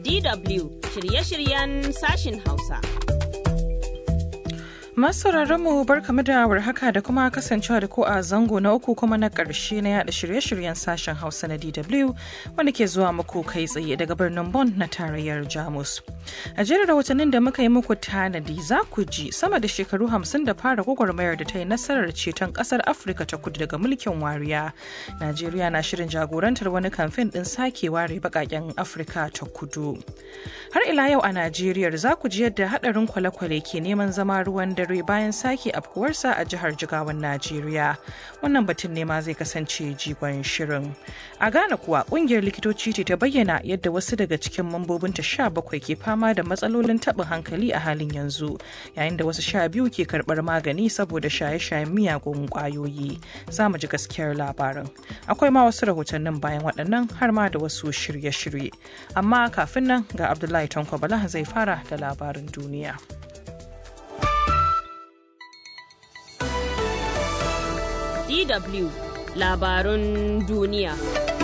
DW shirye-shiryen sashin Hausa. Masu mu barkamu da warhaka da kuma kasancewa da ku a zango na uku kuma na ƙarshe na yada shirye-shiryen sashen Hausa na DW wanda ke zuwa muku kai tsaye daga birnin Bonn na tarayyar Jamus. A jerin rahotannin da muka yi muku tanadi za ku ji sama da shekaru hamsin da fara gwagwarmayar da ta yi nasarar ceton ƙasar Afirka ta kudu daga mulkin wariya. Najeriya na shirin jagorantar wani kamfen ɗin sake ware baƙaƙen Afirka ta kudu. Har ila yau a Najeriya za ku ji yadda haɗarin kwale-kwale ke neman zama ruwan dare bayan sake afkuwarsa a jihar Jigawan Najeriya. Wannan batun ne ma zai kasance jigon shirin. A Ghana kuwa ƙungiyar likitoci ce ta bayyana yadda wasu daga cikin mambobinta sha bakwai ke fama da matsalolin taɓin hankali a halin yanzu, yayin da wasu sha biyu ke karɓar magani saboda shaye-shayen miyagun ƙwayoyi. Za mu ji gaskiyar labarin. Akwai ma wasu rahotannin bayan waɗannan har ma da wasu shirye-shirye. Amma kafin nan ga Abdullahi Tanko Bala zai fara da labarin duniya. DW labarun duniya.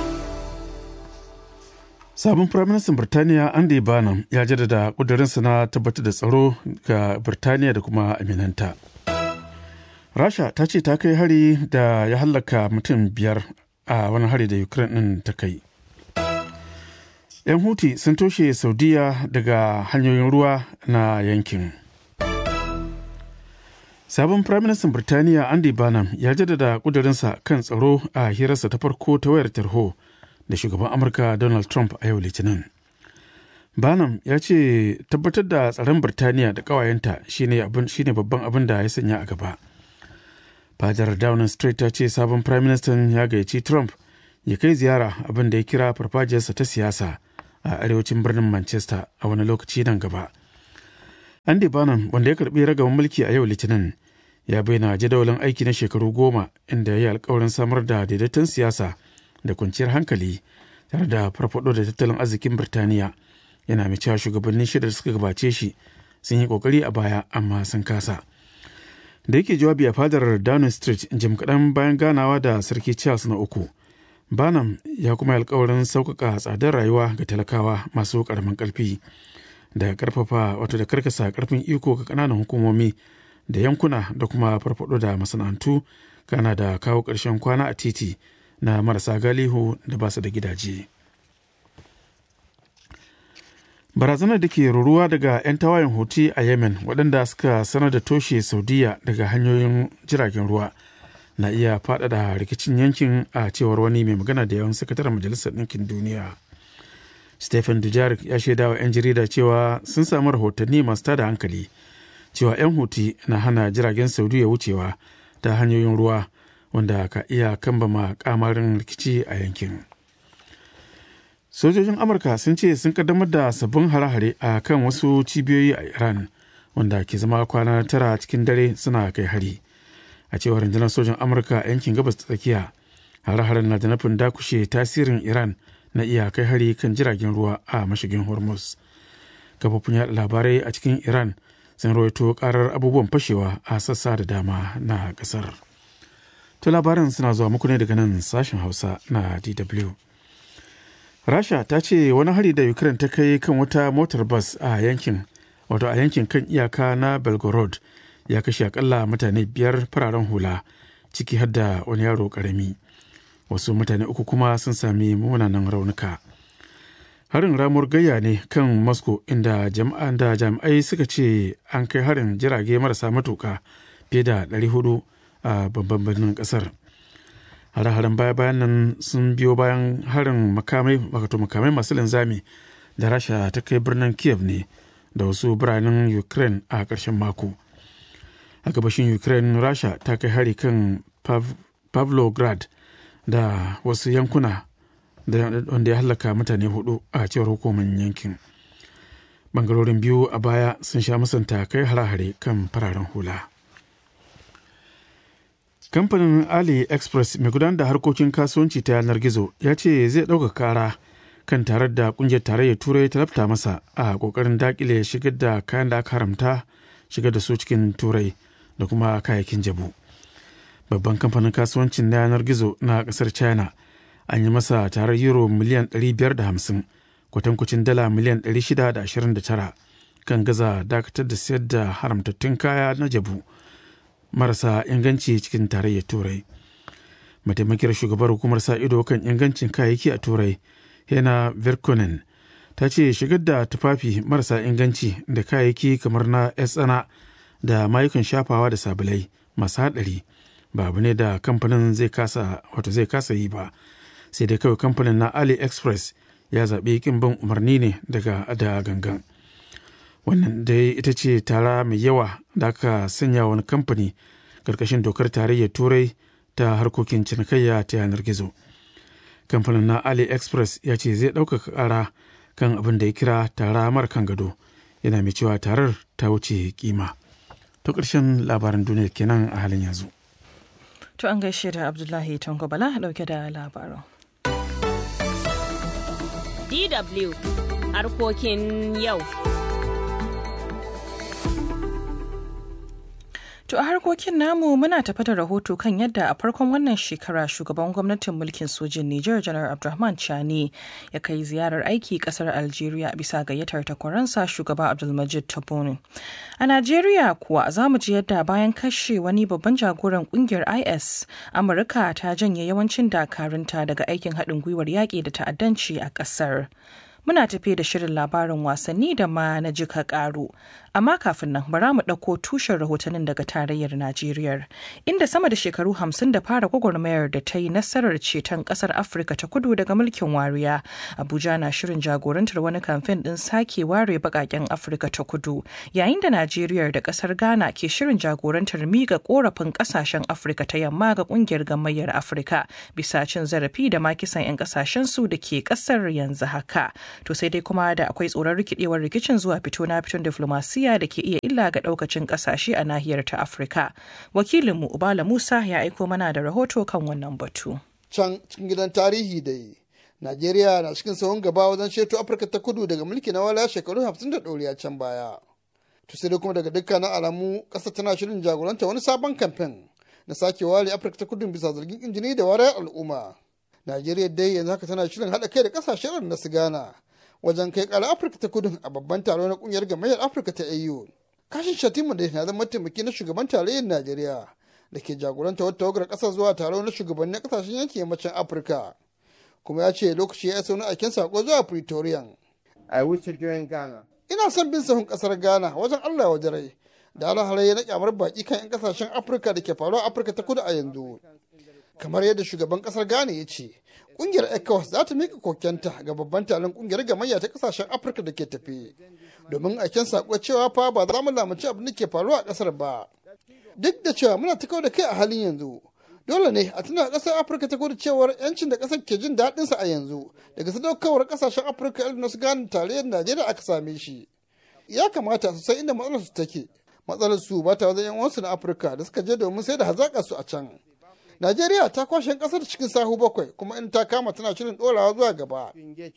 Sabon Firaministan Birtaniya Andy Barnum ya jaddada ƙudurinsa na tabbatar da tsaro ga Birtaniya da kuma aminanta. Rasha ta ce ta kai hari da ya hallaka mutum biyar a wani hari da Ukraine ɗin ta kai. 'Yan Huti sun toshe Saudiya daga hanyoyin ruwa na yankin. Sabon Firaministan Birtaniya Andy Barnum ya jaddada ƙudurinsa kan tsaro a hirarsa ta farko ta wayar tarho da shugaban Amurka Donald Trump a yau Litinin. Barnum ya ce tabbatar da tsaron Birtaniya da ƙawayenta shine babban abin da ya sanya a gaba. Fadar Downing Street ta ce sabon Firaministan ya gayyaci Trump ya kai ziyara abin da ya kira farfajiyarsa ta siyasa a arewacin birnin Manchester a wani lokaci nan gaba. Andy Barnum wanda ya karbi ragaban mulki a yau Litinin ya bayyana jadawalin aiki na shekaru goma inda ya yi alkawarin samar da daidaiton siyasa da kwanciyar hankali tare da farfado da tattalin arzikin Birtaniya yana mai cewa shugabannin shida da suka gabace shi sun yi kokari a baya amma sun kasa. Da yake jawabi a fadar Downing Street jim kaɗan bayan ganawa da Sarki Charles na uku. Barnum ya kuma alkawarin sauƙaƙa tsadar rayuwa ga talakawa masu ƙaramin ƙarfi. da karfafa wato da karkasa karfin iko ga kananan hukumomi da yankuna da kuma farfado da masana'antu kana da kawo ƙarshen kwana a titi na marasa galihu da ba su da gidaje barazanar da ke ruruwa daga 'yan tawayen huti a yemen waɗanda suka sanar da toshe saudiya daga hanyoyin jiragen ruwa na iya faɗaɗa rikicin yankin a cewar wani mai magana da yawan sakataren majalisar ɗinkin duniya Stephen Dujarric ya shaida wa 'yan jarida cewa sun samu rahotanni masu tada hankali cewa 'yan huti na hana jiragen saudiya wucewa ta hanyoyin ruwa wanda ka iya kambama kamarin rikici a yankin. Sojojin Amurka sun ce sun kaddamar da sabbin hare-hare a kan wasu cibiyoyi a Iran wanda ke zama kwana tara cikin dare suna kai hari. A cewar rundunar sojin Amurka yankin gabas ta tsakiya, hare-haren na da nufin dakushe tasirin Iran na iya kai hari kan jiragen ruwa a mashigin hormuz kafofin yada labarai a cikin iran sun rawaito karar abubuwan fashewa a sassa da dama na kasar to labaran suna zuwa muku ne daga nan sashen hausa na dw rasha ta ce wani hari da ukraine ta kai kan wata motar bas a yankin wato a yankin kan iyaka na belgorod ya kashe akalla mutane biyar fararen hula ciki har da wani yaro karami wasu mutane uku kuma sun sami munanan raunuka harin ramuwar gayya ne kan moscow inda jama'an da jami'ai suka ce an kai harin jirage marasa matuka fiye da 400 a babban birnin kasar hare-haren baya-bayan nan sun biyo bayan harin makamai wato makamai masu linzami da rasha ta kai birnin kiev ne da wasu biranen ukraine a ƙarshen mako a gabashin ukraine rasha ta kai hari kan pavlograd da wasu yankuna wanda ya hallaka mutane hudu a cewar hukumar yankin bangarorin biyu a baya sun sha musanta kai hare-hare kan fararen hula kamfanin ali express mai gudanar da harkokin kasuwanci ta yanar gizo ya ce zai ɗauka kara kan tarar da kungiyar tarayyar turai ta lafta masa a kokarin dakile shigar da kayan da aka haramta shigar da su cikin turai da kuma kayayyakin jabu babban kamfanin kasuwancin na yanar gizo na kasar china an yi masa tarar euro miliyan 550 kwatankwacin dala miliyan 629 kan gaza dakatar da sayar da haramtattun kaya na jabu marasa inganci cikin tarayyar turai mataimakiyar shugabar hukumar sa ido kan ingancin kayayyaki a turai hena verkonen ta ce shigar da tufafi marasa inganci da kayayyaki kamar na tsana da mayukan shafawa da sabulai masu haɗari ba abu ne da kamfanin zai kasa wato zai kasa yi ba sai dai kawai kamfanin na aliexpress ya zaɓi kin bin umarni ne daga da gangan wannan dai ita ce tara mai yawa da aka sanya wani kamfani ƙarƙashin dokar tarayyar turai ta harkokin cinikayya ta yanar gizo kamfanin na aliexpress ya ce zai ɗaukaka ƙara kan abin da ya kira tara mara kan gado yana mai cewa tarar ta wuce kima to ƙarshen labaran duniya kenan a halin yanzu To an gaishe da Abdullahi Tanko Bala dauke da labarin. DW harkokin yau. To a harkokin namu muna tafi da rahoto kan yadda a farkon wannan shekara shugaban gwamnatin mulkin sojin Nijar Janar Abdulrahman Chani ya kai ziyarar aiki kasar Algeria bisa gayyatar takwaransa shugaba Abdulmajid Tabboune. A Najeriya kuwa za mu ji yadda bayan kashe wani babban jagoran kungiyar IS, Amurka ta janye yawancin dakarunta daga aikin haɗin gwiwar yaƙi da ta'addanci a ƙasar. Muna tafe da shirin labarin wasanni da ma na jika ƙaru. Amma kafin nan bara mu ɗauko tushen rahotannin daga tarayyar Najeriya, inda sama da shekaru hamsin da fara gwagwarmayar da ta yi nasarar ceton ƙasar Afirka ta kudu daga mulkin wariya. Abuja na shirin jagorantar wani kamfen ɗin sake ware baƙaƙen Afirka ta kudu, yayin da Najeriya da ƙasar Ghana ke shirin jagorantar miƙa ƙorafin ƙasashen Afirka ta yamma ga ƙungiyar gamayyar Afirka bisa cin zarafi da ma kisan 'yan ƙasashen su da ke ƙasar yanzu haka. To sai dai kuma da akwai tsoron rikidewar rikicin zuwa fito na fiton diflomasiya da ke iya illa ga daukacin kasashe a nahiyar ta Afirka. Wakilinmu Ubala Musa ya aiko mana da rahoto kan wannan batu. Can cikin gidan tarihi da yi, Najeriya na cikin sahun gaba wajen ceto Afirka ta kudu daga mulki na wala shekaru hamsin da ɗoriya can baya. To sai dai kuma daga dukkanin alamu ƙasa tana shirin jagoranta wani sabon kamfen na sake ware Afirka ta kudu bisa zargin injini da warayar al'umma. Najeriya dai yanzu haka tana shirin haɗa kai da ƙasashen na su Ghana wajen kai ƙara Afirka ta kudu a babban taro na ƙungiyar gamayyar Afirka ta AU. Kashin Shatima da na zama mataimaki na shugaban tarayyar Najeriya da ke jagoranta wata tawagar ƙasar zuwa taro na shugabannin ƙasashen yankin yammacin Afirka. Kuma ya ce lokaci ya isa wani aikin sako zuwa Pretoria. I wish to join Ghana. Ina son bin sahun ƙasar Ghana wajen Allah wa rai da alharai na kyamar baki kan 'yan ƙasashen Afirka da ke faruwa Afirka ta kudu a yanzu. Kamar yadda shugaban ƙasar Ghana ya ce, kungiyar ecowas za ta mika kokenta ga babban taron kungiyar gamayya ta kasashen afirka da ke tafi domin aiken sako cewa fa ba za mu lamunci abin da ke faruwa a kasar ba duk da cewa muna ta da kai a halin yanzu dole ne a tuna kasar afirka ta kudu cewar yancin da kasar ke jin daɗin sa a yanzu daga sadaukawar kasashen afirka irin su gane tarayyar najeriya aka same shi ya kamata su san inda matsalar su take matsalar su ba ta wajen yan uwansu na afirka da suka je domin sai da hazaƙa su a can Najeriya ta kwashe kasar cikin sahu bakwai kuma in ta kama tana shirin dorawa zuwa gaba.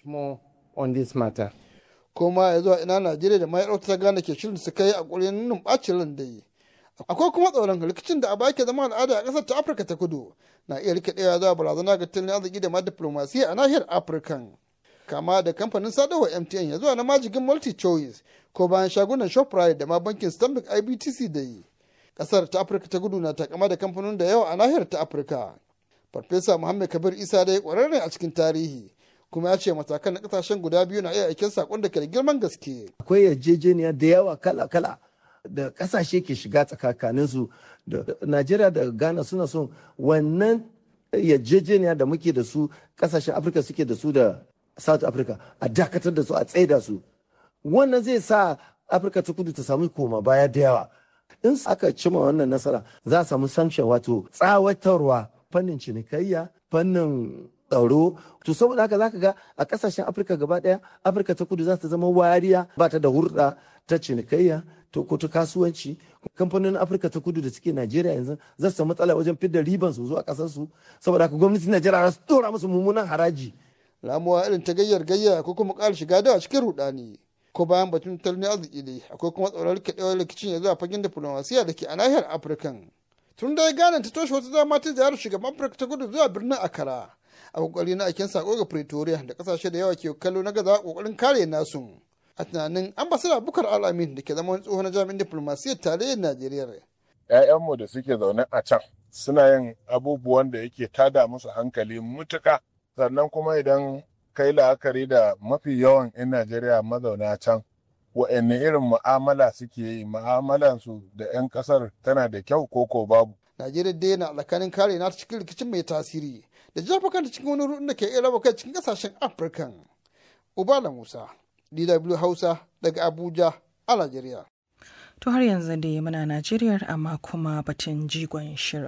Kuma ya zuwa ina Najeriya da mayar ta gane ke shirin su kai a ƙurin nunin ɓacin ran da yi. Akwai kuma tsoron rikicin da a baki zama al'ada a ƙasar ta Afirka ta kudu na iya rikidewa zuwa barazana ga tattalin arziki da ma diplomasiya a nahiyar Afirkan. Kama da kamfanin sadarwa MTN ya zuwa na majigin multi choice ko bayan shagunan Shoprite da ma bankin Stanbic IBTC da yi. kasar ta afirka ta gudu na takama da kamfanin da yawa a nahiyar ta afirka farfesa muhammad kabir isa dai kwararre a cikin tarihi kuma ya ce matakan na kasashen guda biyu na iya aikin sakon da ke da girman gaske akwai yarjejeniya da yawa kala-kala da kasashe ke shiga tsakakanin su da najeriya da ghana suna son wannan yarjejeniya da muke da su kasashen afirka suke da su da south africa a dakatar da su a tsaida su wannan zai sa afirka ta kudu ta samu koma baya da yawa in aka cima wannan nasara za a samu sanction wato tsawatarwa fannin cinikayya fannin tsaro to saboda haka zaka ga a kasashen afirka gaba daya afirka ta kudu za ta zama wariya ba ta da hurɗa ta cinikayya to ko ta kasuwanci kamfanonin afirka ta kudu da suke najeriya yanzu za su samu matsala wajen fidda riban su zuwa kasar su saboda haka gwamnatin najeriya za su dora musu mummunan haraji ramuwa irin ta gayyar gayya ko kuma ƙara shiga da cikin rudani ko bayan batun tattalin arziki ne akwai kuma tsoron rikidewar rikicin ya zuwa fagen diplomasiya da ke a nahiyar afirkan tun da ya gane ta toshe wata dama ta ziyarar shugaban afirka ta kudu zuwa birnin akara a kokari na aikin sako ga pretoria da kasashe da yawa ke kallo na gaza kokarin kare nasu a tunanin ambasada bukar alamin da ke zama wani tsohon jami'in diplomasiyyar tarayyar najeriya 'ya'yanmu da suke zaune a can suna yin abubuwan da yake tada musu hankali mutuka sannan kuma idan kai la'akari da mafi yawan 'yan najeriya mazauna can wa'anne irin mu'amala suke yi mu'amalansu da 'yan kasar tana da kyau ko ko babu najeriya dai na alakanin kare na cikin rikicin mai tasiri da jefa kanta cikin wani ruɗun da ke iya raba kai cikin kasashen afirkan ubala musa dw hausa daga abuja a najeriya To har yanzu dai muna Najeriya amma kuma batun jigon shirin.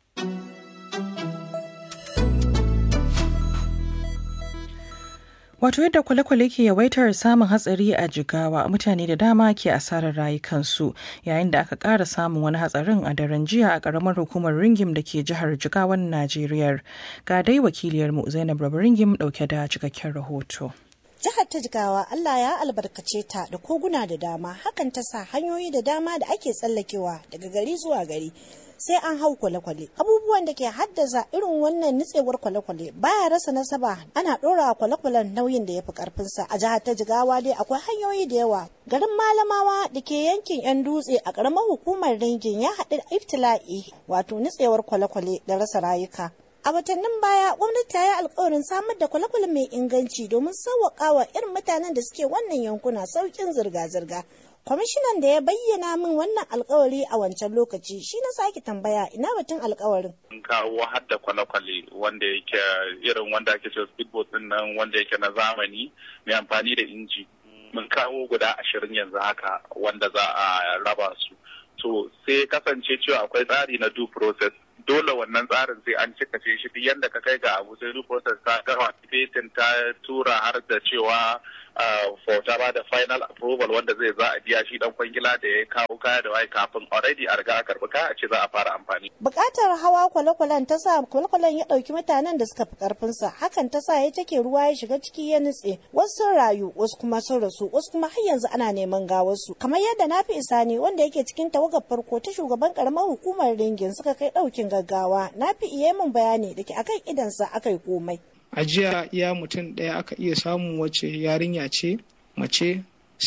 Wato yadda kwale-kwale ke yawaitar samun hatsari a jigawa mutane da dama ke asarar rayukansu yayin da aka ƙara samun wani hatsarin a daren jiya a ƙaramar hukumar ringim da ke jihar jigawan Najeriya. Ga dai wakiliyarmu Zainab Rabu ringim ɗauke da cikakken rahoto. Jihar ta Jigawa Allah ya albarkace ta da koguna da dama hakan ta sa hanyoyi da dama da ake tsallakewa daga gari zuwa gari sai an hau kwale-kwale abubuwan da ke haddasa irin wannan nitsewar kwale-kwale baya rasa nasaba ana ɗora kwale-kwalen nauyin da ya fi karfinsa a jihar ta jigawa dai akwai hanyoyi da yawa garin malamawa da ke yankin yan dutse a ƙaramar hukumar ringin ya haɗu da iftila'i wato nitsewar kwale-kwale da rasa rayuka A watannin baya gwamnati ta yi alkawarin samar da kwale-kwale mai inganci domin sauwaƙa wa irin mutanen da suke wannan yankuna sauƙin zirga-zirga. Kwamishinan da ya bayyana min wannan alkawari a wancan lokaci shi na sake tambaya ina batun alkawarin. Mun kawo har da kwale-kwale wanda yake irin wanda ake cewa speedboat din nan wanda yake na zamani mai amfani da inji. Mun kawo guda ashirin yanzu haka wanda za a raba su. To sai kasance cewa akwai tsari na due process dole wannan tsarin sai an cika ce shi yadda ka kai ga abu sai duk process ta gama fetin ta tura har da cewa for ta ba da final approval wanda zai za a biya shi dan kwangila da ya kawo kaya da wai kafin already a riga a karbi kaya a ce za a fara amfani. Bukatar hawa kwale-kwalen ta sa kwale-kwalen ya dauki mutanen da suka fi karfin sa hakan ta sa ya take ruwa ya shiga ciki ya nutse wasu sun rayu wasu kuma sun rasu wasu kuma har yanzu ana neman gawarsu kamar yadda na fi isani wanda yake cikin tawagar farko ta shugaban karamar hukumar ringin suka kai daukin gaggawa na fi iya min bayani da ke akan idansa aka yi komai. a jiya iya mutum ɗaya aka iya samun wacce yarinya ce mace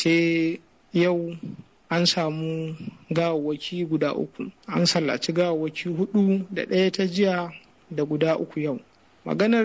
sai yau an samu gawawwaki guda uku an sallaci gawawwaki hudu da ɗaya ta jiya da guda uku yau maganar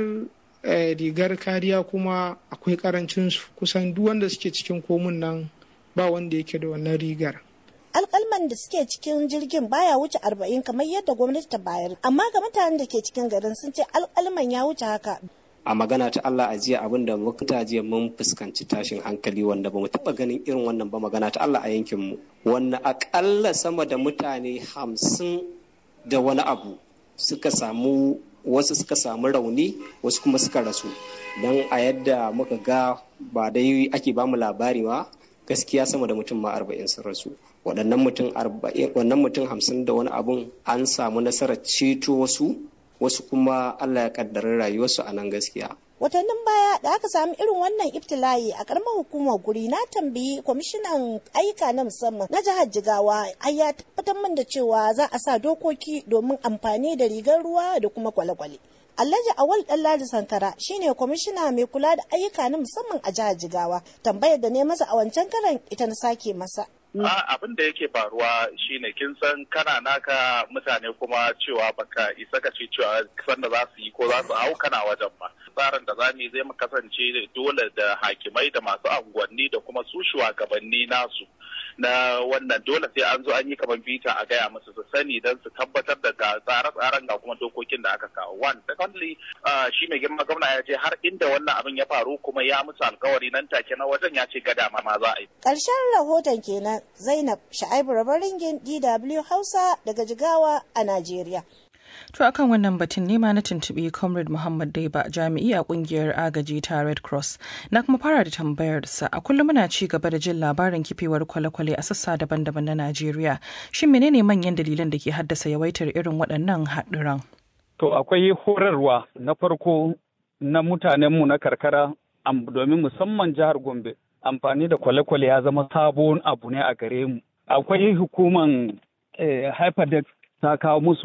rigar kariya kuma akwai karancin su kusan duk wanda suke cikin komun nan ba wanda yake da wannan rigar alkalman da suke cikin jirgin baya wuce arba'in kamar yadda gwamnati ta bayar amma ga mutanen da ke cikin garin sun ce alkalman ya wuce haka a magana ta Allah a jiya abin da muka jiya mun fuskanci tashin hankali wanda ba mu taɓa ganin irin wannan ba magana ta Allah a yankin mu wanda akalla sama da mutane hamsin da wani abu suka samu wasu suka samu rauni wasu kuma suka rasu don a yadda muka ga ba dai ake ba mu labari ba gaskiya sama da mutum ma arba'in sun rasu waɗannan mutum arba'in wannan mutum hamsin da wani abun an samu nasarar ceto wasu wasu kuma Allah ya kaddara rayuwarsu a nan gaskiya. Watannin baya da aka samu irin wannan ibtila'i a karamar hukumar guri na tambayi kwamishinan ayyuka na musamman na jihar Jigawa ai ya tabbatar min da cewa za a sa dokoki domin amfani da rigar ruwa da kuma kwale-kwale. Alhaji Awal Ɗanladi Sankara shine kwamishina mai kula da ayyuka na musamman a jihar Jigawa. Tambayar da ne masa a wancan karan ita na sake masa. abin da yake faruwa shine kin san kana naka mutane kuma cewa baka isa ka ce cewa san da za su yi ko za su hau kana wajen ba tsarin da za mu zai mu kasance dole da hakimai da masu unguwanni da kuma su shugabanni nasu na wannan dole sai an zo an yi kamar bita a gaya musu su sani don su tabbatar da ga tsare-tsaren ga kuma dokokin da aka kawo one secondly shi mai girma gwamna ya je har inda wannan abin ya faru kuma ya musu alkawari nan take na wajen ya ce gada ma za a yi Ƙarshen rahoton kenan Zainab Sha'ibu Rabaringin DW Hausa daga Jigawa a Najeriya. To akan wannan batun nema na tuntuɓi Comrade Muhammad Daiba jami'i a kungiyar agaji ta Red Cross. Na kuma fara da tambayarsa a kullum muna ci gaba da jin labarin kifewar kwale-kwale a sassa daban-daban na Najeriya. Shin menene manyan dalilan da ke haddasa yawaitar irin waɗannan haɗuran? To akwai horarwa na farko na mutanenmu na karkara domin musamman jihar Gombe. Amfani da kwale-kwale ya zama sabon abu ne a gare mu. Akwai hukuman eh, ta kawo musu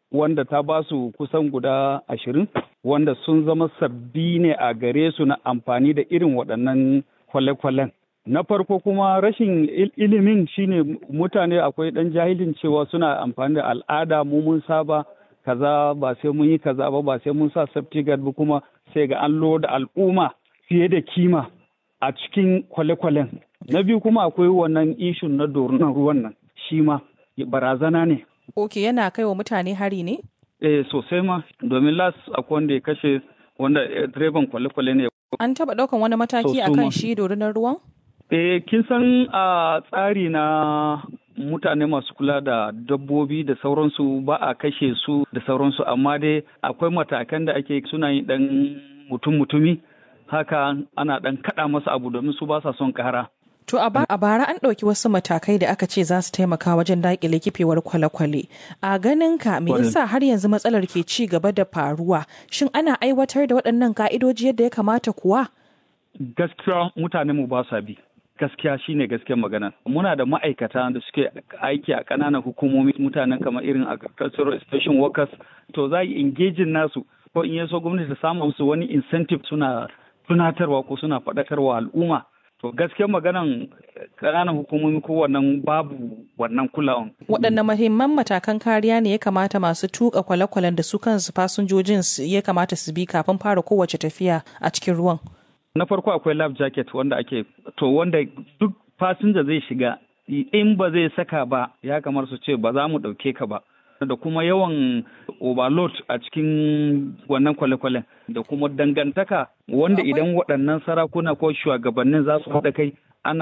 wanda ta ba su kusan guda ashirin wanda sun zama sabbi ne a gare su na amfani da irin waɗannan kwale-kwalen. Na farko kuma rashin ilimin shine mutane akwai ɗan jahilin cewa suna amfani da al'ada mu mun saba kaza ba sai mun yi kaza ba ba sai mun sa safety guard ba kuma sai ga an da al'umma fiye da kima a cikin kwale-kwalen. Na biyu kuma akwai wannan ishun na dorunan ruwan nan shi ma barazana ne. Ok yana kai wa mutane hari ne? Eh sosai ma domin las akwai wanda ya kashe wanda direban kwale-kwale ne. An taɓa ɗaukan wani mataki a kan shi dorunan ruwan? Eh kin san a tsari na mutane masu kula da dabbobi da sauransu ba a kashe su da sauransu amma dai akwai matakan da ake suna yin ɗan mutum-mutumi haka ana ɗan kaɗa masa abu domin su ba sa son ƙara. To a bara an ɗauki wasu matakai da aka ce za su taimaka wajen daƙile kifewar kwale-kwale. A ganin ka me yasa har yanzu matsalar ke ci gaba da faruwa? Shin ana aiwatar da waɗannan ka'idoji yadda ya kamata kuwa? Gaskiya mutane mu ba sa bi. Gaskiya shine gaskiyar magana. Muna da ma'aikata da suke aiki a ƙananan hukumomi mutanen kamar irin agricultural station workers to za yi engaging nasu ko in yaso gwamnati ta samu musu wani incentive suna tunatarwa ko suna faɗakarwa al'umma. To gaskiyar maganan ƙananan hukumomi ko wannan babu wannan kulawan. Waɗanne mahimman matakan kariya ne ya kamata masu tuka kwale-kwalen da su kansu fasinjojin ya kamata su bi kafin fara kowace tafiya a cikin ruwan? Na farko akwai life jacket wanda ake to wanda duk fasinja zai shiga in ba zai saka ba ya kamar su ce ba za mu ɗauke ka ba. da kuma yawan overload a cikin wannan kwale-kwalen da kuma dangantaka wanda idan waɗannan sarakuna ko shugabannin za su haɗa kai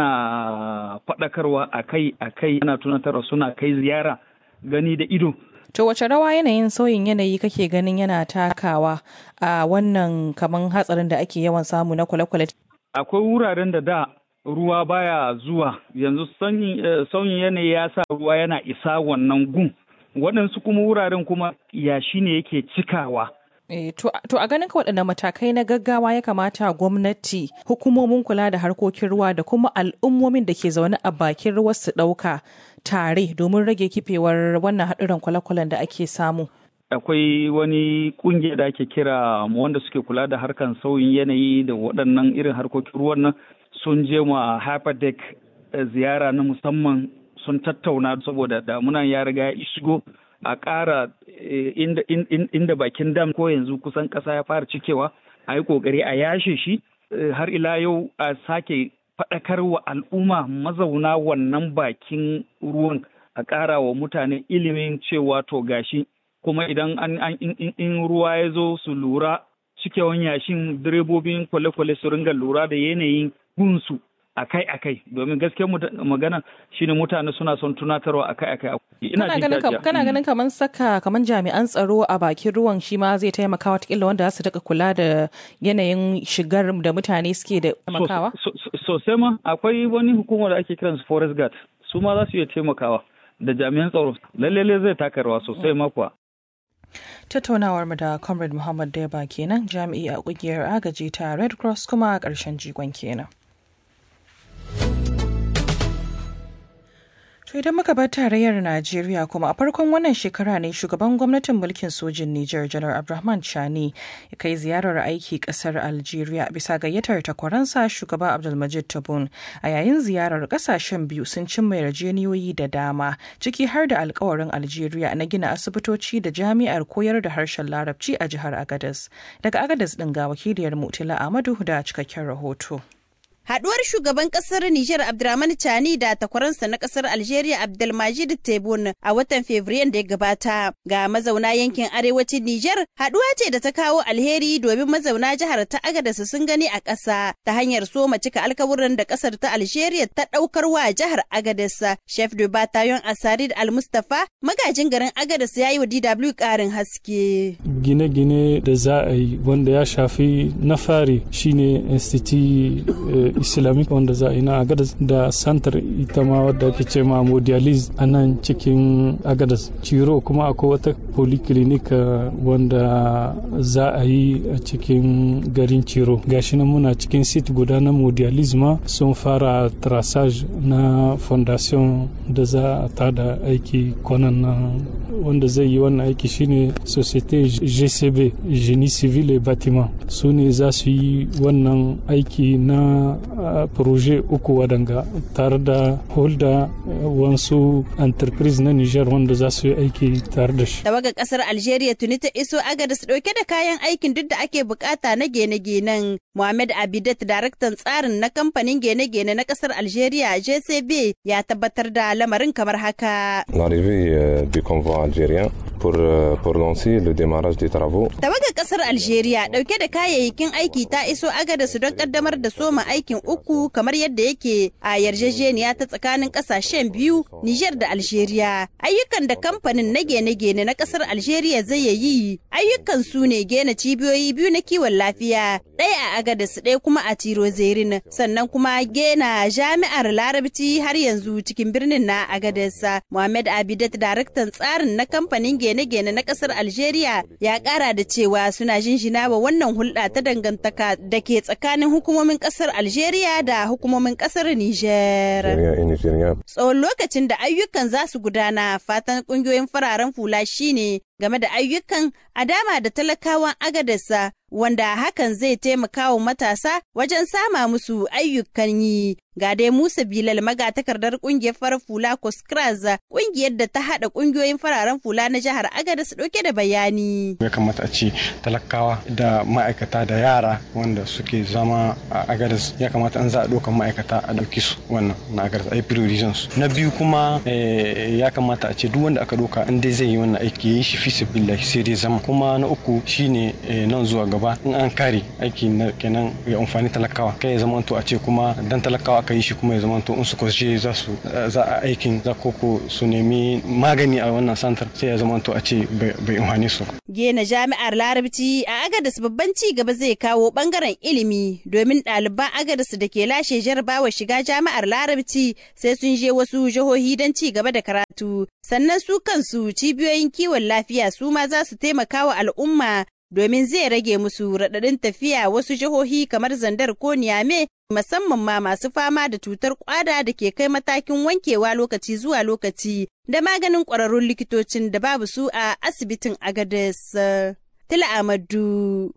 ana faɗakarwa a kai a kai ana tunatarwa suna kai ziyara gani da ido To wace rawa yanayin sauyin yanayi kake ganin yana takawa a wannan kaman hatsarin da ake yawan samu na kwale-kwale? Akwai wuraren da da ruwa baya zuwa yanzu sauyin yanayi ya sa ruwa yana isa wannan gun. waɗansu kuma wuraren kuma yashi ne yake cikawa. E, to, to a ganin ka waɗanne matakai na gaggawa ya kamata gwamnati hukumomin kula da harkokin ruwa da kuma al'ummomin da ke zaune a bakin ruwa su ɗauka tare domin rage kifewar wannan haɗuran kwale-kwalen da ake samu. Akwai wani ƙungiya da ake kira wanda suke kula da harkan sauyin yanayi da waɗannan irin harkokin ruwan nan sun je ma Hyperdeck ziyara na musamman sun tattauna saboda damunan ya riga ya shigo a ƙara inda bakin dam ko yanzu kusan ƙasa ya fara cikewa a yi ƙoƙari a yashe shi har ila yau a sake faɗakar wa al'umma mazauna wannan bakin ruwan a ƙara wa mutane ilimin cewa to gashi kuma idan an in ruwa ya zo su lura cikewan yashin direbobin kwale-kwale su ringa lura da yanayin gunsu akai-akai domin gaskiyar magana shine mutane suna son tunatarwa akai-akai ina ganin kana ganin kamar saka kamar jami'an tsaro a bakin ruwan shi ma zai taimaka watakila wanda za su daga kula da yanayin shigar da mutane suke da taimakawa sosai ma akwai wani hukumar da ake kiransu forest guard su ma za su iya taimakawa da jami'an tsaro lalle zai taka rawa sosai ma kuwa tattaunawar mu da comrade muhammad deba kenan jami'i a kungiyar agaji ta red cross kuma a ƙarshen jigon kenan To idan muka bar tarayyar Najeriya kuma a farkon wannan shekara ne shugaban gwamnatin mulkin sojin Nijar Janar Abdulrahman Chani ya kai ziyarar aiki kasar Algeria bisa gayyatar takwaransa shugaba Abdulmajid Tabun. A yayin ziyarar kasashen biyu sun cimma yarjeniyoyi da dama ciki har da alkawarin Algeria na gina asibitoci da jami'ar koyar da harshen Larabci a jihar Agadez. Daga Agadez din ga wakiliyar Mutila Amadu da cikakken rahoto. Haduwar shugaban kasar Nijar Abdurrahman Chani da takwaransa na kasar Algeria Abdelmajid Tebboune a watan Fabrairu da ya gabata ga mazauna yankin arewacin Nijar haduwa ce da ta kawo alheri domin mazauna jihar ta Agadez sun gani a ƙasa ta hanyar soma cika alkawuran da kasar ta Algeria ta daukar wa jihar Agadez. Chef de Bataillon Asarid Al-Mustafa magajin garin Agadez ya yi wa DW ƙarin haske. Gine-gine da za a yi wanda ya shafi na fari shine Institute islamic wanda za a yi na agadas da santar ita ma wadda ake ce ma modialis a nan cikin agadas ciro kuma akwai wata polyclinic wanda za a yi a cikin garin ciro gashi nan muna cikin sit guda na modialis ma sun fara traçage na fondation da za a tada aiki kwanan nan wanda zai yi wannan aiki shine societe gcb genie civil et bâtiment su ne za su yi wannan aiki na proje uku wadanga tare da holda wasu enterprise na niger wanda za su yi aiki tare da shi tawaga kasar algeria tuni ta iso agadas dauke da kayan aikin duk da ake bukata na gene-genen Mohamed Abidat daraktan tsarin na kamfanin gene-gene na kasar Algeria JCB ya tabbatar da lamarin kamar haka. L'arrivée du convoi algérien pour, pour lancer le démarrage des travaux. Tawagar kasar Algeria dauke da kayayyakin aiki ta iso agadas don kaddamar da soma aikin uku kamar yadda yake a yarjejeniya ta tsakanin kasashen biyu Niger da Algeria. Ayyukan da kamfanin na gene-gene na kasar Algeria zai yi ayyukan su ne gina cibiyoyi biyu na kiwon lafiya ɗaya a agadas ɗaya kuma a tiro zerin sannan kuma gena jami'ar larabci har yanzu cikin birnin na agadas muhammad abidat daraktan tsarin na kamfanin gene-gene na ƙasar algeria ya ƙara da cewa suna jinjina wa wannan hulɗa ta dangantaka da ke tsakanin hukumomin ƙasar algeria da hukumomin ƙasar niger tsawon lokacin da ayyukan za su gudana fatan ƙungiyoyin fararen fula shine game da ayyukan a dama da talakawan agadarsa wanda hakan zai taimaka wa matasa wajen sama musu ayyukan yi. Ga dai Musa Bilal magatakardar kungiyar farar fula Koskraz kungiyar da ta haɗa kungiyoyin fararen fula na jihar Agadez ɗauke da bayani. Ya kamata a ce talakawa da ma'aikata da yara wanda suke zama a Agadez ya kamata an za a ɗaukan ma'aikata a ɗauki su wannan na Agadez a yi su. Na biyu kuma ya kamata a ce duk wanda aka ɗauka in dai zai yi wannan aiki ya yi shi fi billahi sai dai zama. Kuma na uku shine nan zuwa gaba in an kare aiki na kenan ya amfani talakawa kai ya zama to a ce kuma dan talakawa aka yi shi kuma ya zama to in su kwashe za su za a aikin za koko su nemi magani a wannan santar sai ya zama to a ce bai amfani su. Gena jami'ar larabci a agadas babban ci gaba zai kawo bangaren ilimi domin ɗaliban agadas da ke lashe jarabawa shiga jami'ar larabci sai sun je wasu jihohi don ci gaba da karatu sannan su kansu cibiyoyin kiwon lafiya su ma za su taimaka wa al'umma domin zai rage musu raɗaɗin tafiya wasu jihohi kamar zandar ko niyame musamman ma masu fama da cutar kwada da ke kai matakin wankewa lokaci zuwa lokaci da maganin ƙwararrun likitocin da babu su a asibitin agades tila amadu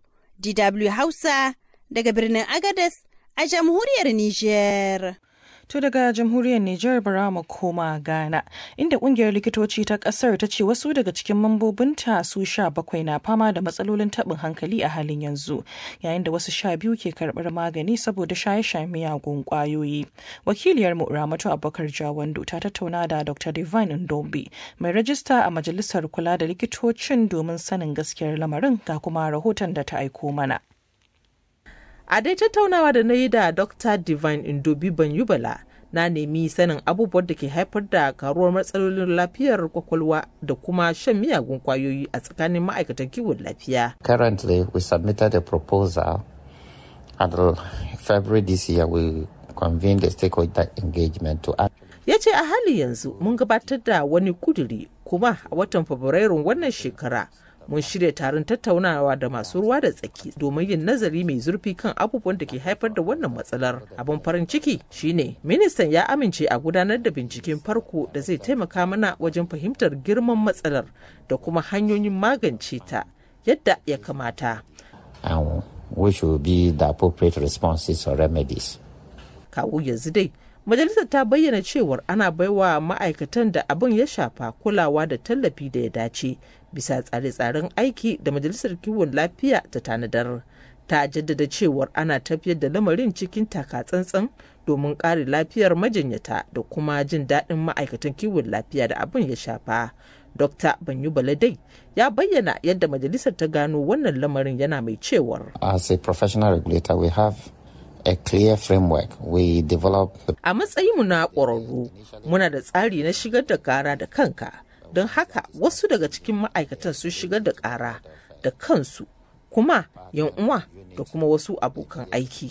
dw hausa daga birnin agades a jamhuriyar niger To daga jamhuriyar Nijar bara mu koma Ghana, inda kungiyar likitoci ta kasar ta ce wasu daga cikin mambobinta su sha bakwai na fama da matsalolin taɓin hankali a halin yanzu, yayin da wasu sha biyu ke karɓar magani saboda shaye-shaye miyagun ƙwayoyi. Wakiliyar mu Ramatu Abubakar Jawando ta tattauna da Dr. Divine Ndombi, mai rajista a Majalisar Kula da Likitocin domin sanin gaskiyar lamarin ga kuma rahoton da ta aiko mana. A dai tattaunawa da na yi da Dr. Divine Indobi Banyubala na nemi sanin abubuwan da ke haifar da karuwar matsalolin lafiyar kwakwalwa da kuma shan miyagun kwayoyi a tsakanin ma'aikatan kiwon lafiya. Currently, we submitted a proposal and February this year we convened a stakeholder engagement to ya ce a hali yanzu mun gabatar da wani kuduri kuma a watan fabrairun wannan shekara mun shirya taron tattaunawa da masu ruwa da tsaki domin yin nazari mai zurfi kan abubuwan da ke haifar da wannan matsalar abin farin ciki shine ministan ya amince a gudanar da binciken farko da zai taimaka mana wajen fahimtar girman matsalar da kuma hanyoyin magance ta yadda ya kamata and which will be the appropriate responses or remedies kawo yanzu dai majalisar ta bayyana cewar ana baiwa ma'aikatan da abin ya shafa kulawa da tallafi da ya dace bisa tsare-tsaren aiki da majalisar kiwon lafiya ta tanadar ta jaddada cewar ana tafiyar da lamarin cikin taka-tsantsan domin kare lafiyar majinyata da kuma jin daɗin ma'aikatan kiwon lafiya da abin ya shafa Dr. Banyu Baladai ya bayyana yadda majalisar ta gano wannan lamarin yana mai cewar. As a professional regulator, we have a clear framework we develop. A matsayinmu na ƙwararru, muna da tsari na shigar da ƙara da kanka, don haka wasu daga cikin ma'aikatan sun shigar da ƙara da kansu, kuma yan uwa da kuma wasu abokan aiki.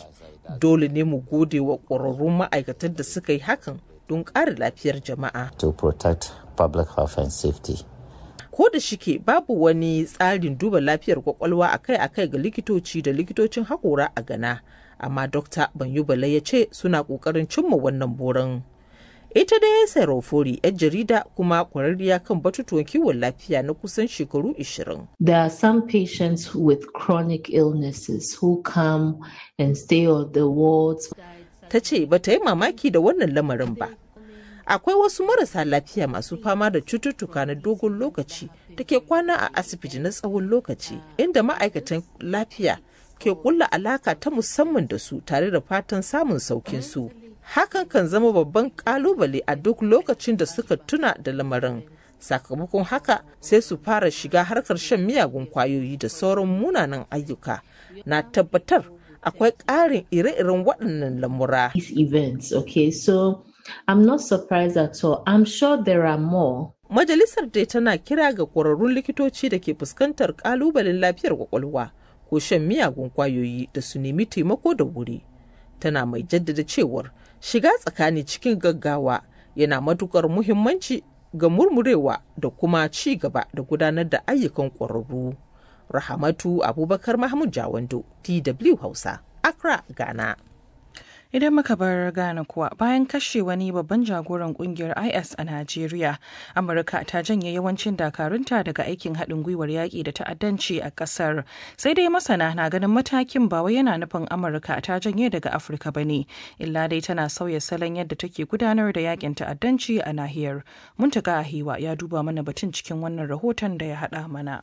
dole ne mu gode wa ƙwararrun ma'aikatan da suka yi hakan don ƙara lafiyar jama'a to protect public health and safety. ko da shike babu wani tsarin duba lafiyar kwakwalwa akai-akai ga likitoci da likitocin haƙora a gana amma dokta banyubala ya ce suna ƙoƙarin cimma wannan burin ita da ya sarofori yar jarida kuma kwararriya kan batutuwan kiwon lafiya na kusan shekaru 20 There are some patients with chronic illnesses who come and stay on the wards. ta ce ba ta yi mamaki da wannan lamarin ba akwai wasu marasa lafiya masu fama da cututtuka na dogon lokaci da ke kwana a asibiti na tsawon lokaci inda ma'aikatan lafiya ke kulla alaka ta musamman da su tare da fatan samun saukin su hakan kan zama babban kalubale a duk lokacin da suka tuna da lamarin sakamakon haka sai su fara shiga harkar shan miyagun kwayoyi da sauran munanan ayyuka na tabbatar akwai ƙarin ire-iren waɗannan lamura. These events, okay, so I'm not surprised at all. I'm sure there are more. Majalisar dai tana kira ga ƙwararrun likitoci da ke fuskantar ƙalubalen lafiyar kwakwalwa ko shan miyagun kwayoyi da su nemi taimako da wuri. Tana mai jaddada cewar shiga tsakani cikin gaggawa yana matukar muhimmanci ga murmurewa da kuma ci gaba da gudanar da ayyukan ƙwararru. Rahamatu Abubakar Mahmud Jawando, DW Hausa, Accra, Ghana. Idan muka bar Ghana kuwa bayan kashe wani babban jagoran kungiyar IS a Najeriya, Amurka ta janye yawancin dakarunta daga aikin haɗin gwiwar yaƙi da ta'addanci a ƙasar. Sai dai masana na ganin matakin ba wai yana nufin Amurka ta janye daga Afirka ba ne, illa dai tana sauya salon yadda take gudanar da yaƙin ta'addanci a nahiyar. Muntaka Ahiwa ya duba mana batun cikin wannan rahoton da ya haɗa mana.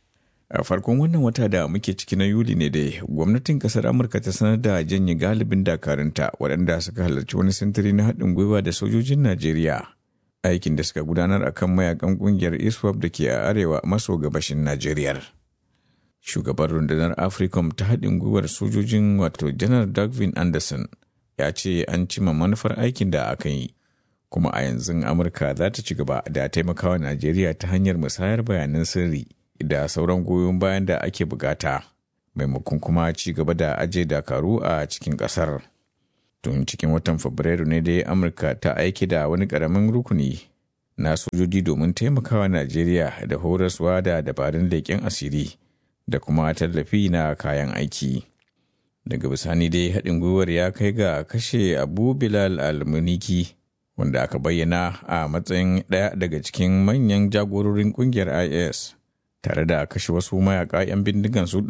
a farkon wannan wata da muke ciki na yuli ne dai gwamnatin kasar amurka ta sanar da janye galibin dakarunta waɗanda suka halarci wani sintiri na haɗin gwiwa da sojojin najeriya aikin da suka gudanar a kan mayakan ƙungiyar iswap da ke a arewa maso gabashin najeriya shugaban rundunar africom ta haɗin gwiwar sojojin wato janar dagvin anderson ya ce an cima manufar aikin da aka yi kuma a yanzu amurka za ta ci gaba da taimakawa najeriya ta hanyar musayar bayanan sirri da sauran goyon bayan da ake bukata maimakon kuma ci gaba da aje dakaru a cikin kasar tun cikin watan fabrairu ne dai amurka ta aiki da wani karamin rukuni na sojoji domin taimakawa najeriya da horaswa da dabarun leƙen asiri da kuma tallafi na kayan aiki daga bisani dai haɗin gwiwar ya kai ga kashe abu bilal al-muniki wanda aka bayyana a matsayin ɗaya daga cikin manyan jagororin ƙungiyar is tare da kashe wasu mayaka 'yan bindigan su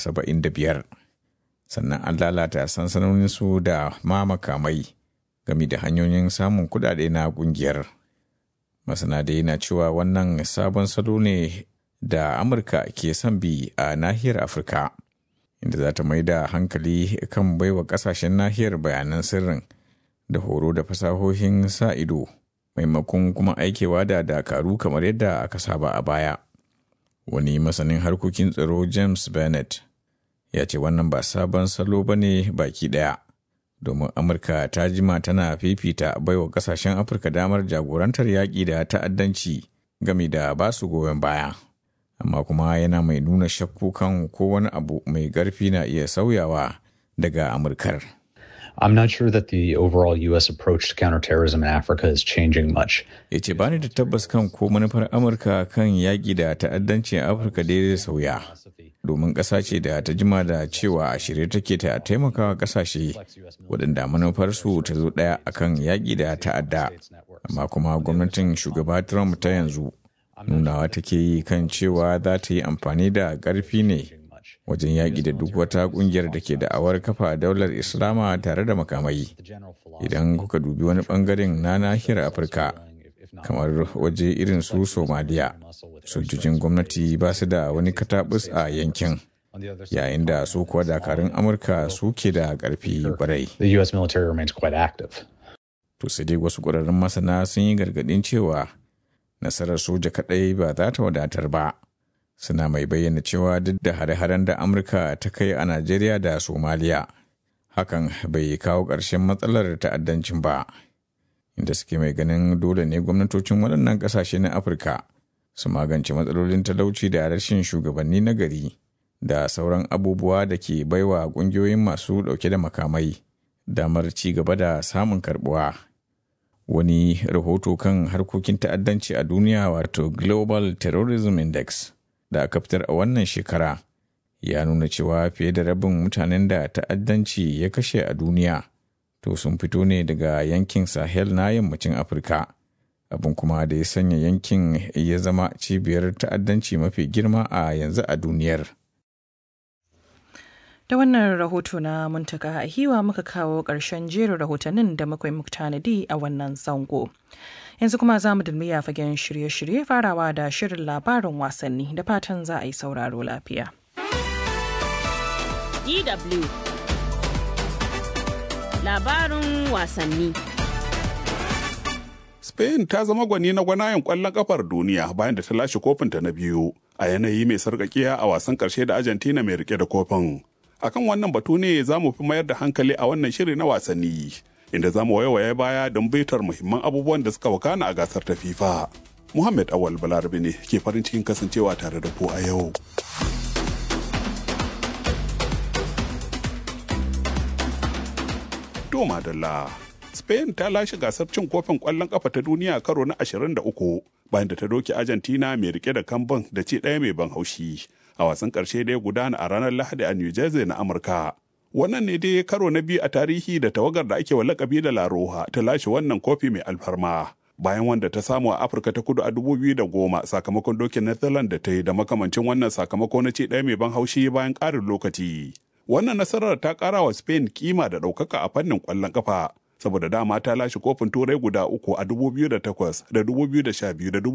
175 sannan an lalata sansanonin su da ma makamai game da hanyoyin samun kudade na kungiyar masana da yana cewa wannan sabon salo ne da amurka ke son bi a nahiyar afirka inda za ta mai da hankali kan baiwa kasashen nahiyar bayanan sirrin da horo da fasahohin sa ido maimakon kuma aikewa da dakaru kamar yadda aka saba a baya wani masanin harkokin tsaro james bennett ya ce wannan ba sabon salo ba ne baki ɗaya domin amurka ta jima tana fifita baiwa kasashen afirka damar jagorantar yaƙi da ta'addanci game da ba su goyon baya amma kuma yana mai nuna shakku kan ko wani abu mai ƙarfi na iya sauyawa daga amurkar I'm not sure that the overall U.S. approach to counterterrorism in Africa is changing much. Ya ce bani da tabbas kan ko manufar Amurka kan yaƙi da ta'addanci a Afirka dai zai sauya. Domin ƙasa ce da ta jima da cewa a shirye take ta taimakawa ƙasashe waɗanda manufarsu ta zo ɗaya akan yaƙi da ta'adda. Amma kuma gwamnatin shugaba Trump ta yanzu nunawa take yi kan cewa za ta yi amfani da ƙarfi ne wajen yaƙi da duk wata ƙungiyar da ke da'awar kafa daular islama tare da makamai idan kuka dubi wani ɓangaren na nahiyar afirka kamar waje irin su somaliya sojojin gwamnati ba su da wani katabus a yankin yayin da su kuwa dakarun amurka suke da ƙarfi kwarai to sai dai wasu ƙwararrun masana sun yi gargaɗin cewa nasarar soja kaɗai ba za ta wadatar ba suna mai bayyana cewa duk da hare-haren da amurka ta kai a najeriya da somaliya hakan bai kawo ƙarshen matsalar ta'addancin ba inda suke mai ganin dole ne gwamnatocin waɗannan ƙasashe na afirka su magance matsalolin talauci da rashin shugabanni na gari da sauran abubuwa da ke baiwa ƙungiyoyin masu ɗauke da makamai damar ci gaba da samun karbuwa. Wani rahoto kan harkokin ta'addanci a duniya wato Global Terrorism Index da aka fitar a wannan shekara ya nuna cewa fiye da rabin mutanen da ta'addanci ya kashe a duniya to sun fito ne daga yankin Sahel na yammacin Afirka. Abin kuma da ya sanya yankin ya zama cibiyar ta'addanci mafi girma a yanzu a duniyar. Da wannan rahoto na muntaka a hiwa muka kawo ƙarshen jerin rahotannin da muka muku tanadi a wannan zango. Yanzu kuma za mu dulmiya fagen shirye-shirye farawa da shirin labarin wasanni da fatan za a yi sauraro lafiya. DW Labarin wasanni Spain ta zama gwani na gwanayen ƙwallon ƙafar duniya bayan da ta lashe kofinta na biyu a yanayi mai sarƙaƙiya a wasan ƙarshe da Argentina mai rike da kofin. akan wannan batu ne za mu fi mayar da hankali a wannan shiri na wasanni inda za mu waiwaye baya don baitar muhimman abubuwan da suka wakana a gasar ta FIFA. Muhammad Awal Balarabe ne ke farin cikin kasancewa tare da ku a yau. To madalla. Spain ta lashe gasar cin kofin ƙwallon ƙafa ta duniya karo na 23 bayan da ta doke Argentina mai rike da kambun da ci ɗaya mai ban haushi. a wasan ƙarshe da ya gudana a ranar Lahadi a New Jersey na Amurka. Wannan ne dai karo na biyu a tarihi da tawagar da ake wa lakabi da Laroha ta lashe wannan kofi mai alfarma. Bayan wanda ta samu a Afirka ta kudu a goma sakamakon dokin Netherlands da ta yi da makamancin wannan sakamako na ce ɗaya mai ban haushi bayan ƙarin lokaci. Wannan nasarar ta ƙara wa Spain kima da ɗaukaka a fannin ƙwallon ƙafa. saboda dama ta lashe kofin turai guda uku a 2008 da 2012 da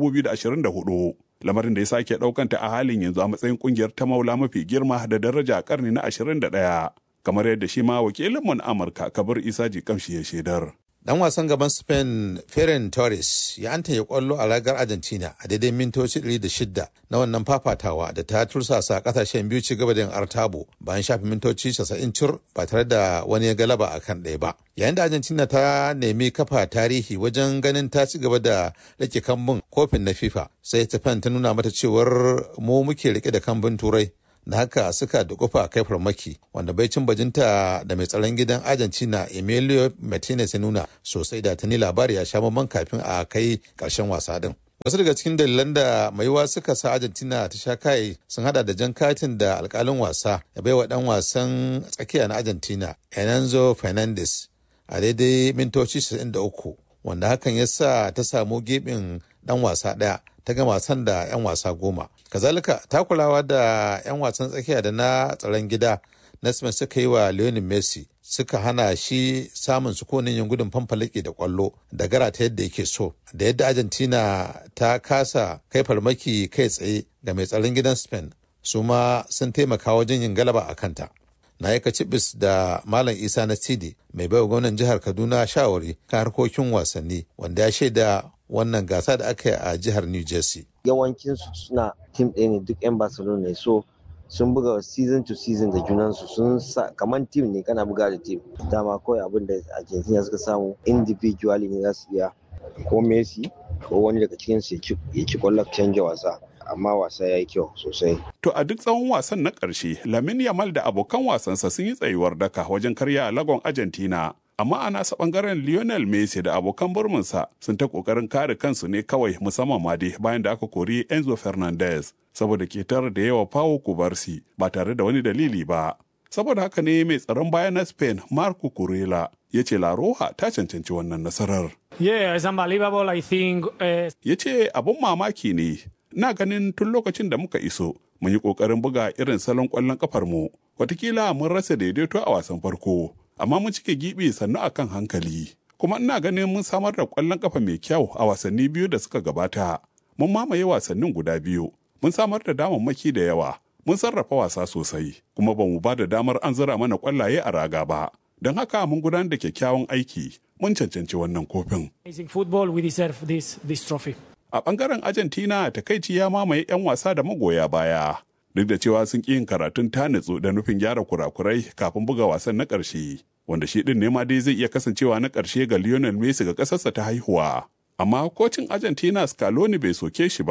2024 lamarin da ya sake daukanta a halin yanzu a matsayin kungiyar ta maula mafi girma da daraja a karni na 21 kamar yadda shi ma wakilin mun amurka kabir isa jikamshi ya shaidar Dan wasan gaban Spain Ferran Torres ya anta ya kwallo a ragar Argentina a daidai mintoci 106 na wannan fafatawa da ta tursasa kasashen biyu ci gaba da yin artabo bayan shafi mintoci 90 cur ba tare da wani ya galaba a kan ɗaya ba. Yayin da Argentina ta nemi kafa tarihi wajen ganin ta ci gaba da rike kambun kofin na FIFA sai Japan ta nuna mata cewar mu muke rike da kambun turai da haka suka dukufa kai farmaki wanda bai cin bajinta da mai tsaron gidan argentina emilio martinez ya nuna sosai da tuni labari ya sha mamman kafin a kai karshen wasa din wasu daga cikin dalilan da maiwa suka sa argentina ta sha kai sun hada da jan katin da alkalin wasa ya bai wa dan wasan tsakiya na argentina enanzo fernandez a daidai mintoci 93 wanda hakan ya sa ta samu gebin dan wasa daya ta gama wasan da 'yan wasa goma kazalika takulawa da 'yan wasan tsakiya da na tsaron gida Nesman suka yi wa Lionel Messi suka hana shi samun sukunin yin gudun fanfalake da kwallo da gara ta yadda yake so da yadda Argentina ta kasa kai farmaki kai tsaye ga mai tsaron gidan Spain su ma sun taimaka wajen yin galaba a kanta. na yi cibis da Malam Isa na Sidi mai baiwa gwamnan jihar Kaduna shawari kan harkokin wasanni wanda ya shaida wannan gasa da aka yi a jihar New Jersey. Yawancinsu suna tim ɗaya ne duk 'yan Barcelona ne so sun buga season to season da junansu sun sa kamar tim ne kana buga da tim dama kawai abin da Argentina suka samu individually ne za su iya ko Messi ko wani daga cikinsu ya ci kwallon canja wasa. amma wasa ya yi kyau sosai. To a duk tsawon wasan na ƙarshe, Lamin Yamal da abokan wasansa sun yi tsayuwar daka wajen karya lagon Argentina. Amma a nasa ɓangaren Lionel Messi da abokan burminsa sun ta ƙoƙarin kare kansu ne kawai musamman ma dai bayan da aka kori Enzo Fernandez saboda ketar da yawa Pau Kubarsi ba tare da wani dalili ba. Saboda haka ne mai tsaron baya na Spain Marco Kurela ya ce La Roja ta cancanci wannan nasarar. Yeah, it's unbelievable. I think. Uh... Ya ce abun mamaki ne na ganin tun lokacin da muka iso mun yi ƙoƙarin buga irin salon ƙwallon ƙafar mu watakila mun rasa daidaito a wasan farko amma mun cike gibi sannu a kan hankali kuma ina ganin mun samar da ƙwallon ƙafa mai kyau a wasanni biyu da suka gabata mun mamaye wasannin guda biyu mun samar da damammaki da yawa mun sarrafa wasa sosai kuma ba mu ba da damar an zira mana ƙwallaye a raga ba don haka mun gudanar da kyakkyawan aiki mun cancanci wannan kofin. football we deserve this, this trophy. a ɓangaren argentina takaici ya mamaye 'yan wasa da magoya baya duk da cewa sun ƙi yin karatun tanitsu da nufin gyara kurakurai kafin buga wasan na ƙarshe wanda shi ɗin nema dai zai iya kasancewa na ƙarshe ga lionel messi ga ƙasarsa ta haihuwa amma kocin argentina scaloni bai soke shi ba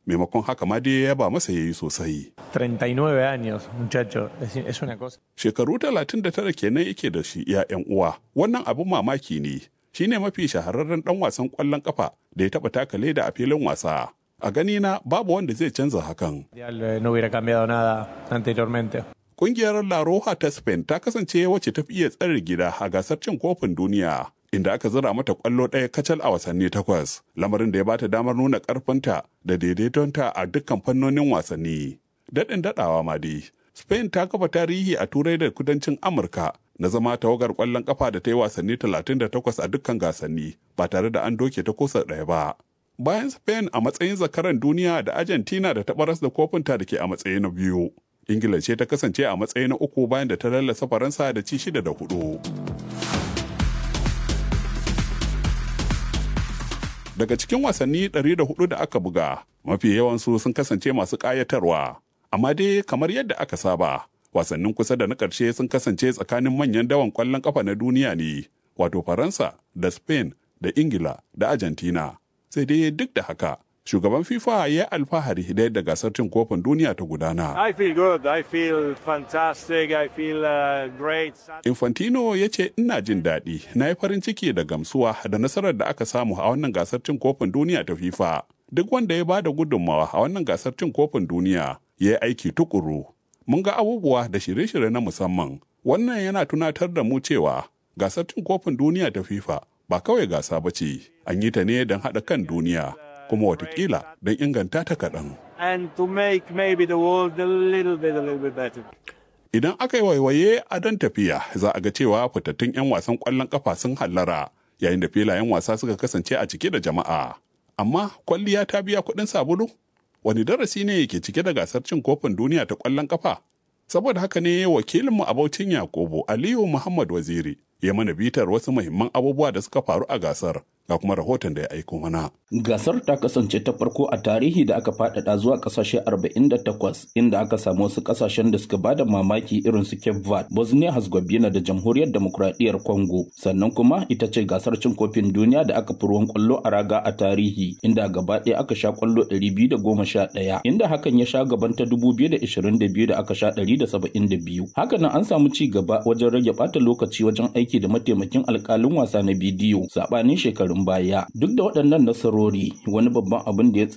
maimakon haka ma dai ya ba masa yayi sosai 39 años, muchacho. Es, es una cosa. shekaru 39 kenan yake da shi ya yan uwa wannan abin mamaki ne shine mafi shahararren dan wasan kwallon kafa da ya taba taka leda a filin wasa a gani na babu wanda zai canza hakan Eh, No hubiera cambiado nada anteriormente. Kungiyar La Roja ta Spain ta kasance wacce ta fi iya tsare gida a gasar cin kofin duniya, inda aka zira mata kwallo ɗaya kacal a wasanni takwas, lamarin da ya bata damar nuna ƙarfinta da daidaitonta a dukkan fannonin wasanni. Daɗin daɗawa ma dai, Spain ta kafa tarihi a Turai da kudancin Amurka na zama tawagar ƙwallon ƙafa da ta yi wasanni 38 a dukkan gasanni ba tare da an doke ta kusa ɗaya ba. Bayan Spain a matsayin zakaran duniya da Argentina da ta baras da kofinta da ke a matsayi na biyu. ingila ce ta kasance a matsayi na uku bayan da ta lallasa faransa da ci shida da hudu daga cikin wasanni 104 da aka buga mafi yawansu sun kasance masu ƙayatarwa amma dai kamar yadda aka saba wasannin kusa da na ƙarshe sun kasance tsakanin manyan dawan ƙwallon ƙafa na duniya ne wato faransa da spain da ingila da argentina sai dai duk da haka shugaban FIFA ya alfahari da yadda gasar cin kofin duniya ta gudana. I feel good. I feel fantastic. I feel uh, great. Infantino ya ce ina jin daɗi, na yi farin ciki da gamsuwa da nasarar da aka samu a wannan gasar cin kofin duniya ta FIFA. Duk wanda ya bada gudunmawa a wannan gasar cin kofin duniya ya yi aiki tukuru. Mun ga abubuwa da shirye-shirye na musamman. Wannan yana tunatar da mu cewa gasar cin kofin duniya ta FIFA ba kawai gasa ba ce, an yi ta ne don haɗa kan duniya. kuma watakila don inganta ta kaɗan. And to make maybe the world a little bit, a little bit better. Idan aka yi waiwaye a don tafiya za a ga cewa fitattun 'yan wasan ƙwallon ƙafa sun hallara yayin da filayen wasa suka kasance a cike da jama'a. Amma kwalliya ta biya kuɗin sabulu? Wani darasi ne yake cike da gasar cin kofin duniya ta ƙwallon ƙafa? Saboda haka ne wakilinmu a Baucin Yakubu Aliyu Muhammad Waziri ya mana bitar wasu muhimman abubuwa da suka faru a gasar ga kuma rahoton da ya aiko mana. Gasar ta kasance ta farko a tarihi da aka faɗaɗa zuwa ƙasashe 48 inda aka samu wasu ƙasashen da suka bada mamaki irin su Cape Verde, Bosnia Herzegovina da Jamhuriyar Demokuraɗiyyar Congo. Sannan kuma ita ce gasar cin kofin duniya da aka fi ruwan ƙwallo a raga a tarihi inda gaba ɗaya aka sha ƙwallo 211 inda hakan ya sha gaban ta 2022 da aka sha 172. Hakanan an samu ci gaba wajen rage ɓata lokaci wajen aiki da mataimakin alƙalin wasa na bidiyo saɓanin shekarun baya. Duk da waɗannan nasarori wani babban abin da ya